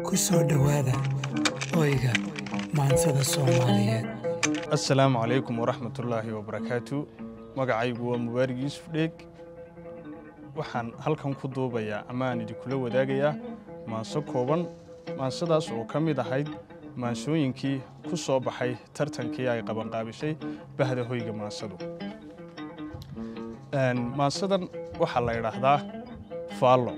ku soo dhowaada hoyga maansada soomaaliyeed assalaamu calaykum waraxmatullaahi wabarakaatu magacaygu waa mubaarig yuusuf dheeg waxaan halkan ku duubayaa ama aan idinkula wadaagayaa maanso kooban maansadaas oo ka mid ahayd maansooyinkii ku soo baxay tartankii ay qabanqaabishay bahda hoyga maansadu maansadan waxaa la idhaahdaa faallo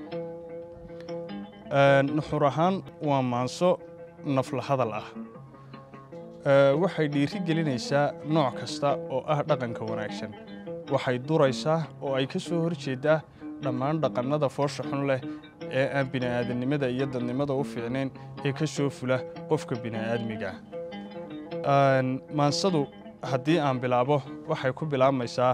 nuxur ahaan waa maanso nafla hadal ah waxay dhiiri gelinaysaa nooc kasta oo ah dhaqanka wanaagsan waxay duraysaa oo ay ka soo hor jeeddaa dhammaan dhaqannada foosha xun leh ee aan bini'aadamnimada iyo dadnimada u fiicnayn ee ka soo fula qofka bini'aadmiga maansadu haddii aan bilaabo waxay ku bilaabmaysaa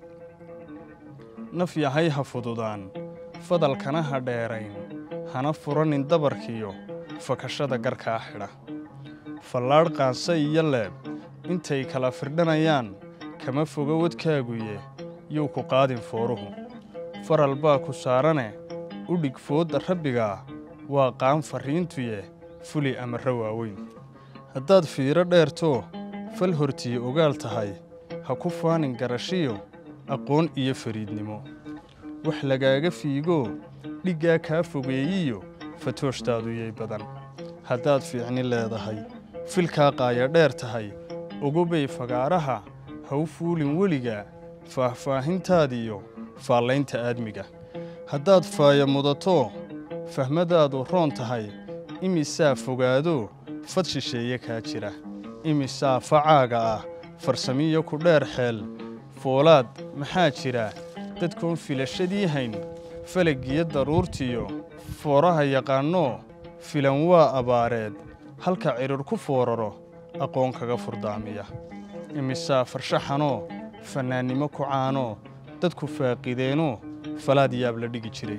naf yahay ha fududaan fadalkana ha dheerayn hana furanin dabarkiyo fakashada garkaa xidha fallaadh qaanse iyo leeb intay kala firdhanayaan kama foga wadkaaguye yuu ku qaadin fooruhu faral baa ku saarane u dhig foodda rabbigaa waa qaan farriintuye fuli amarro waaweyn haddaad fiiro dheertoo fal hortiye ogaal tahay ha ku faanin garashiyo aqoon iyo fariidnimo wax lagaaga fiigoo dhiggaa kaa fogeeyiyo fatooshtaaduyay badan haddaad fiicni leedahay filkaa qaaya dheer tahay ogobay fagaaraha ha u fuulin weligaa faahfaahintaadiyo faallaynta aadmiga haddaad faaya mudatoo fahmadaadu roon tahay imisaa fogaadoo fad shisheeye kaa jira imisaa facaaga ah farsamiyo ku dheer xeel foolaad maxaa jira dadkoon filashadii hayn falaggiyo daruurtiyo fooraha yaqaannoo filan waa abaareed halka cidhir ku fooraro aqoon kaga furdaamiya imisaa farshaxanoo fannaannimo ku caanoo dadku faaqideenoo falaad yaab la dhigi jiray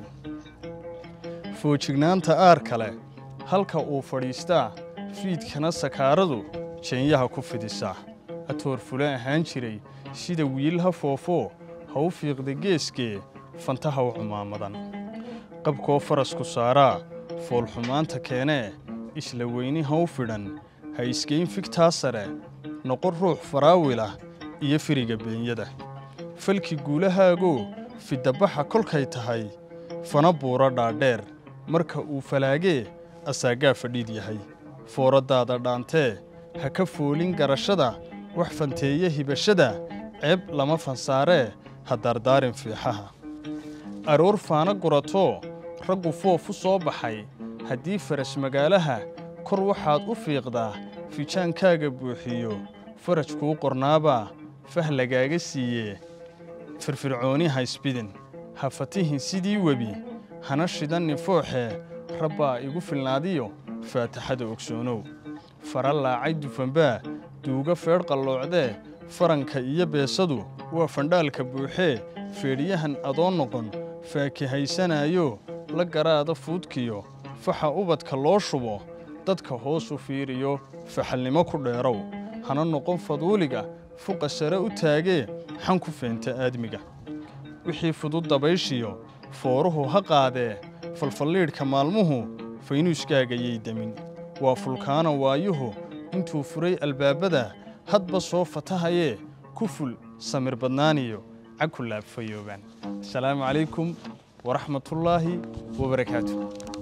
foojignaanta aar kale halka uu fadhiistaa fiidkana sakaaradu jeenyaha ku fidisaa atoor fule ahaan jiray sida wiil ha foofoo ha u fiiqda geeskee fantaha u cumaamadan qabkoo farasku saaraa foolxumaanta keenee isla weyni ha u fidhan ha isgeyn figtaa sare noqon ruux faraawilah iyo firiga beenyada falki guulahaagoo fiddabaxa kolkay tahay fana buuro dhaadheer marka uu falaagee asaagaa fadhiid yahay fooraddaada dhaantee ha ka foolin garashada wax fanteeye hibashada ceeb lama fansaaree ha daardaarin fiixaha aroor faana guratoo raggu foof u soo baxay haddii faras magaalaha kor waxaad u fiiqdaa fijaankaaga buuxiyo faraj kuu qornaabaa fah lagaaga siiyee firfircooni ha isbidin ha fatihin sidii webi hana shidanni fooxee rabbaa igu filnaadiyo faataxada ogsoonow fara laacay dufanbaa duuga feedh qalloocdee faranka iyo beesadu waa fandhaalka buuxee feedhiyahan adoon noqon faakihaysanaayo la garaada fuudkiyo faxa ubadka loo shubo dadka hoos u fiiriyo faxalnimo ku dheerow hana noqon faduuliga fuqa sare u taagee xan ku feenta aadmiga wixii fudud dabayshiyo fooruhu ha qaadee falfalliidhka maalmuhu faynuuskaagayay demin waa fulkaana waayuhu intuu furay albaabada hadba soo fatahayee ku ful samir badnaaniyo cag ku laabfayoobaan asalaamu calaykum waraxmatullaahi wabarakaatu